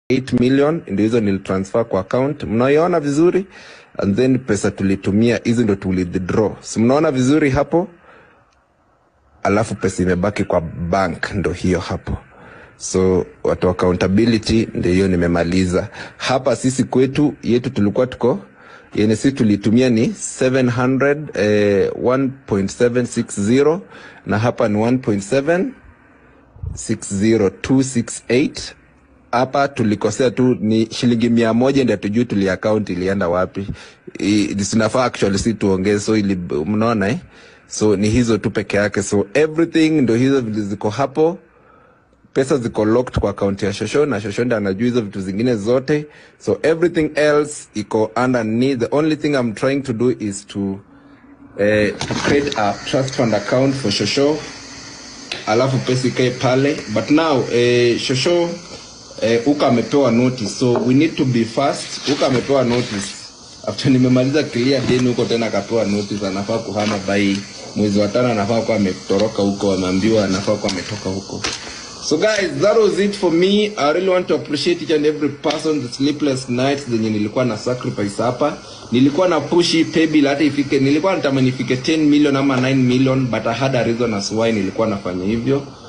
8 million ndio hizo nilitransfer kwa account mnaiona vizuri and then pesa tulitumia hizi ndo tulithdraw si mnaona vizuri hapo alafu pesa imebaki kwa bank ndo hiyo hapo so watu wa accountability ndio hiyo nimemaliza hapa sisi kwetu yetu tulikuwa tuko yenye sisi tulitumia ni 700 eh, 1.760 na hapa ni 1.7 60268 hapa tulikosea tu ni shilingi mia moja ndio tujui tuli account ilienda wapi I- sinafaa actually si tuongeze so ili mnaona eh? so ni hizo tu peke yake so everything ndio hizo vile ziko hapo pesa ziko locked kwa akaunti ya shosho na shosho ndo anajua hizo vitu zingine zote so everything else iko underneath the only thing i'm trying to do is to eh, to create a trust fund account for shosho alafu pesa ikae pale but now eh, shosho eh, uka amepewa notice so we need to be fast uka amepewa notice after nimemaliza clear deni huko tena akapewa notice anafaa kuhama by mwezi wa tano anafaa kuwa ametoroka huko ameambiwa anafaa kuwa ametoka huko so guys that was it for me i really want to appreciate each and every person the sleepless nights zenye nilikuwa na sacrifice hapa nilikuwa na push hii paybill hata ifike nilikuwa natamani ifike 10 million ama 9 million but i had a reason as why nilikuwa nafanya hivyo